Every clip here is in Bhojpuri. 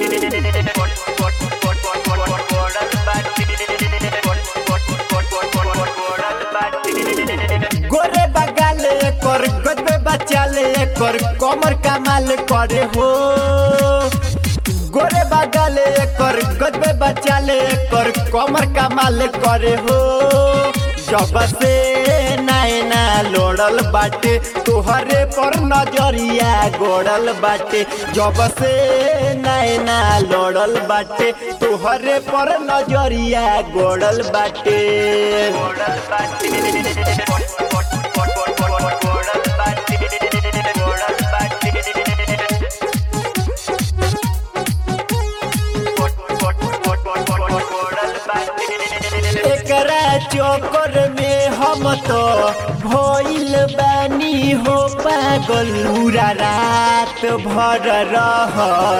गोरे बगाले कर गजबे बचाले कर कमर कमाल करे हो गोरे बगाले कर गजबे बचाले कर कमर कमाल करे हो जब से नैना लोड़ल बाटे तोहरे पर नजरिया गोड़ल बाटे जब से नैना लोड़ल बाटे तोहरे पर नजरिया गोड़ल बाटे गोड़ल एकरा चोकर में हम तो भइल बानी हो पागल पूरा रात भर रह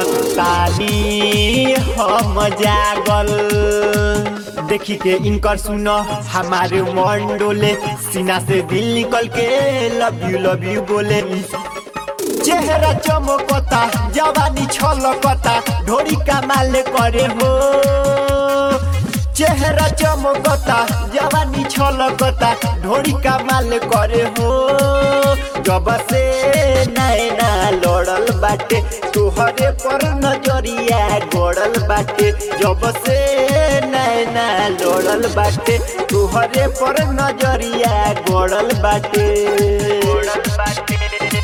ताली हम जागल देखी के इनकर सुन हमारे मन डोले सीना से दिल निकल के लव यू लव यू बोले चेहरा चमकता जवानी छलकता ढोरी कमाल करे हो चेहरा चमकता जवानी छलकता ढोरी कमाल करे हो जब से नैना लड़ल बाटे तोहरे पर नजरिया गड़ल बाटे जब से नैना लड़ल बाटे तोहरे पर नजरिया गड़ल बाटे गड़ल बाटे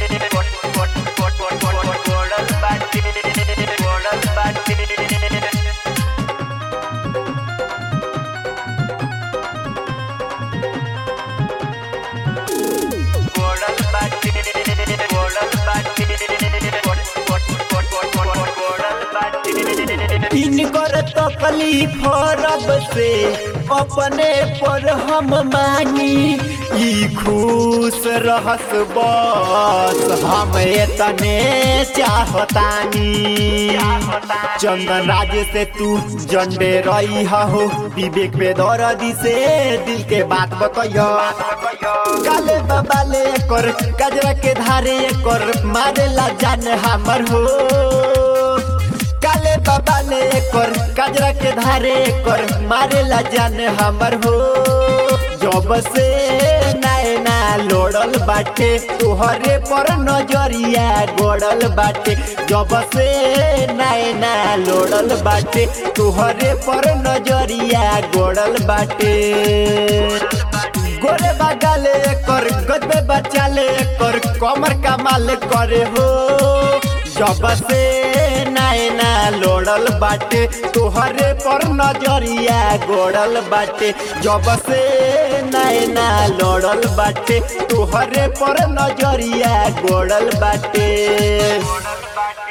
इनकर तकलीफ रब से अपने पर हम मानी ई खुश रहस बस हम एतने चाहतानी चंदन राज से तू जंडे रही हो विवेक बेदरदी से दिल के बात बतैया काले बाबा ले कर कजरा के धारे कर मारेला जान हमर हो काले बाबा ने कर कजरा के धारे कर मारेला जान हमर हो जब से नैना लोड़ल बाटे तोहरे पर नजरिया गोड़ल बाटे जब से नैना लोड़ल बाटे तोहरे पर नजरिया गोड़ल बाटे गोरे बगाले कर गजबे बचाले कर कमर कमाल करे हो जब से नैना लोड़ल बाटे तोहरे पर नजरिया गोड़ल बाटे जब से नैना लोड़ल बाटे तोहरे पर नजरिया गोड़ल बाटे